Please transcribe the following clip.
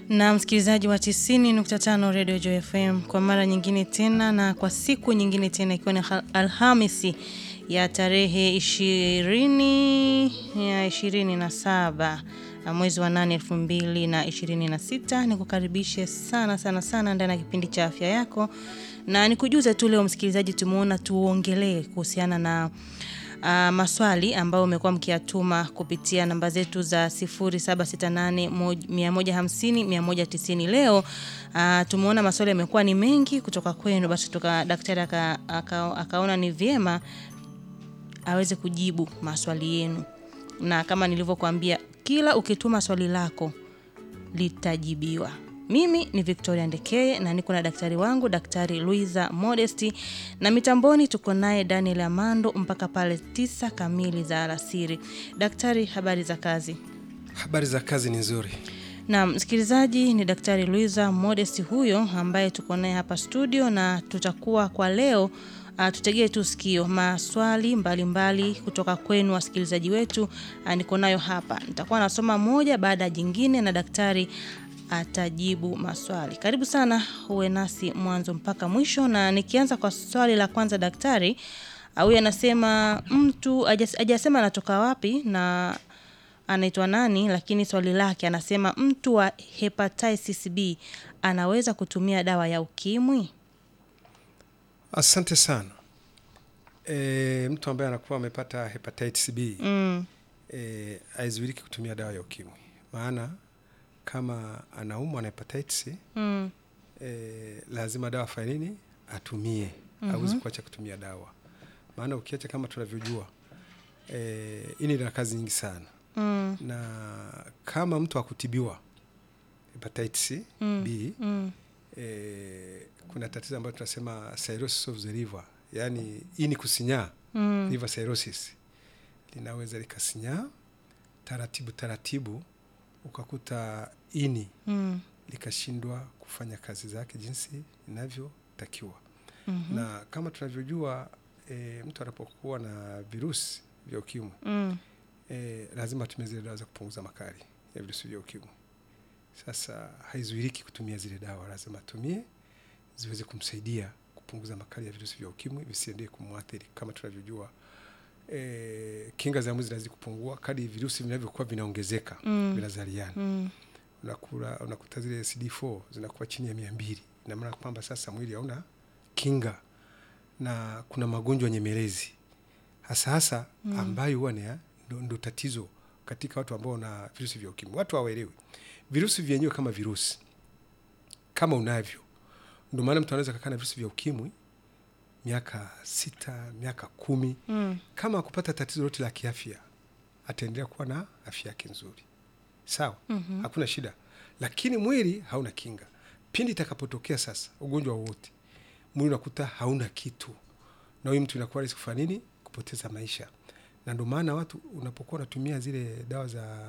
na msikilizaji wa 90.5 Radio Joy FM kwa mara nyingine tena na kwa siku nyingine tena ikiwa ni Alhamisi ya tarehe ishirini ya ishirini na saba mwezi wa nane elfu mbili na ishirini na sita nikukaribishe sana sana sana ndani ya kipindi cha afya yako na nikujuze tu leo msikilizaji tumeona tuongelee kuhusiana na uh, maswali ambayo umekuwa mkiyatuma kupitia namba zetu za 0768150190 leo uh, tumeona maswali yamekuwa ni mengi kutoka kwenu basi tuka daktari aka, aka, akaona ni vyema aweze kujibu maswali yenu na kama nilivyokuambia kila ukituma swali lako litajibiwa mimi ni Victoria Ndekeye na niko na daktari wangu Daktari Luiza Modesti na mitamboni tuko naye Daniel Amando mpaka pale tisa kamili za alasiri. Daktari, habari za kazi? Habari za kazi ni nzuri. Na msikilizaji, ni Daktari Luiza Modesti huyo ambaye tuko naye hapa studio, na tutakuwa kwa leo Uh, tutegee tu sikio maswali mbalimbali mbali kutoka kwenu wasikilizaji wetu. Uh, niko nayo hapa, nitakuwa nasoma moja baada ya jingine na daktari atajibu maswali. Karibu sana, uwe nasi mwanzo mpaka mwisho. Na nikianza kwa swali la kwanza, daktari huyu anasema mtu hajasema anatoka wapi na anaitwa nani, lakini swali lake anasema mtu wa hepatitis B anaweza kutumia dawa ya ukimwi? Asante sana. E, mtu ambaye anakuwa amepata hepatitis B Mm. e, haizuiliki kutumia dawa ya ukimwi, maana kama anaumwa na hepatitis Mm. e, lazima dawa afanye nini? Atumie. Hawezi kuacha kutumia dawa, maana ukiacha, kama tunavyojua e, ini lina kazi nyingi sana Mm. na kama mtu akutibiwa hepatitis Mm. B Mm. e, kuna tatizo ambayo tunasema cirrhosis of the liver, yaani ini kusinyaa Mm. liver cirrhosis linaweza likasinyaa taratibu taratibu, ukakuta ini Mm. likashindwa kufanya kazi zake jinsi inavyotakiwa. Mhm. Na kama tunavyojua e, mtu anapokuwa na virusi vya ukimwi Mm. e, lazima atumie zile dawa za kupunguza makali ya virusi vya ukimwi. Sasa haizuiriki kutumia zile dawa, lazima atumie ziweze kumsaidia kupunguza makali ya virusi vya ukimwi visiendee kumwathiri. Kama tunavyojua e, kinga za mwili zinazidi kupungua kadri virusi vinavyokuwa vinaongezeka, Mm. vinazaliana. Mm. Unakula, unakuta zile CD4 zinakuwa chini ya mia mbili, ina maana kwamba sasa mwili hauna kinga na kuna magonjwa nyemelezi hasa hasa ambayo huwa ni ya- ndo, ndo tatizo katika watu ambao wana virusi vya ukimwi. Watu hawaelewi virusi vyenyewe kama virusi, kama unavyo. Ndio maana mtu anaweza kakaa na virusi vya ukimwi miaka sita, miaka kumi, Mm. kama akupata tatizo lote la kiafya, ataendelea kuwa na afya yake nzuri, sawa, Mhm. hakuna shida, lakini mwili hauna kinga. Pindi itakapotokea sasa ugonjwa wowote, mwili unakuta hauna kitu, na huyu mtu inakuwa rahisi kufanya nini? Kupoteza maisha. Na ndio maana watu unapokuwa unatumia zile dawa za